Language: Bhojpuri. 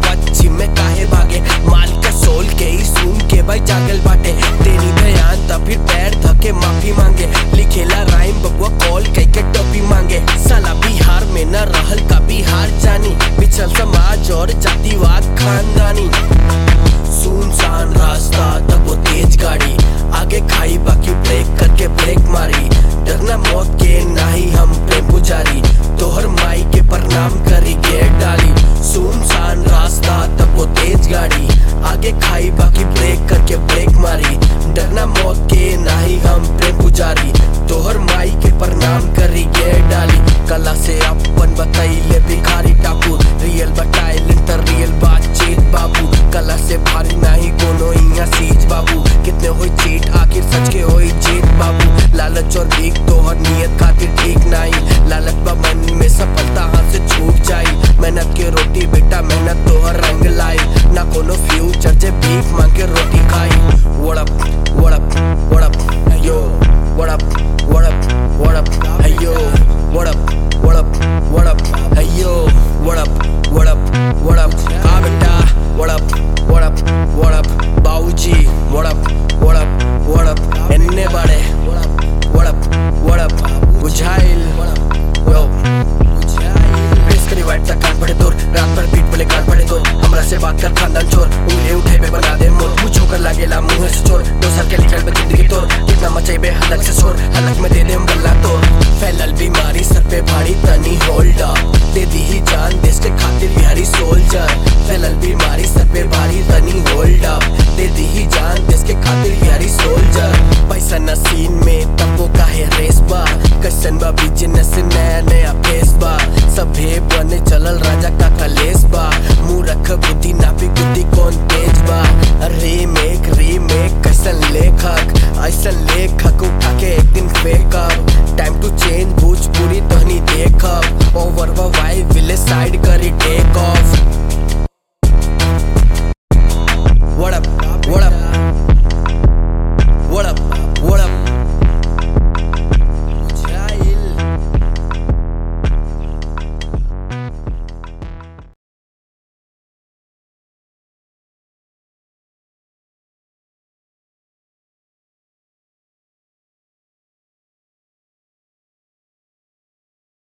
पश्चिम में काहे भागे माल के सोल के ही सुन के भाई जागल बाटे तेरी ध्यान तब फिर पैर धके माफी मांगे लिखेला राइम बबुआ कॉल कई के टोपी मांगे साला बिहार में न रहल का बिहार जानी पिछल समाज और जातिवाद खानदानी सुनसान रास्ता तब वो तेज गाड़ी आगे खाई बाकी ब्रेक करके ब्रेक मारी डरना मौत के नाही हम प्रेम पुजारी तोहर माई के प्रणाम करी गेट डाली सुनसान रास्ता तब वो तेज गाड़ी आगे खाई बाकी ब्रेक करके ब्रेक मारी डरना मौत के नाही हम प्रेम पुजारी तोहर माई के प्रणाम करी गेट डाली कला से अपन बतैले भिखारी टापू रियल बताइले त रियल बातचीत बाबू कला से भारी नहीं कोनो इहाँ सीज बाबू कितने होई चीट आखिर सच के होई जीत बाबू लालच और भीख तोहर नियत खातिर ठीक नहीं लालच बा मन में सफलता हाथ से छूट जाई मेहनत के रोटी बेटा मेहनत तोहर रंग लाई ना कोनो फ्यूचर जे भीख मांग के रोटी खाई what up what up what up hey yo what up what up what up hey yo what up what up what up hey yo what up what up what up ah beta what up what up what up बाऊजी what up what up what up एन्ने बाड़े what up what up what up बुझाइल yo प्रेस करी वाइट तक कान पड़े तोर रात भर पीठ बोले कान पड़े तोर हमरा से बात कर खानदान चोर उंगली उठे पे बना दे मोर मुझ होकर लागेला मुंह से चोर दो साल के निकल बे जिंदगी तोर कितना मचाई हलक से शोर हलक में दे दे हम गल्ला तोर फैलल बीमारी सर पे भारी तनी होल्ड अप दे दी ही जान देश के खातिर बिहारी सोल्जर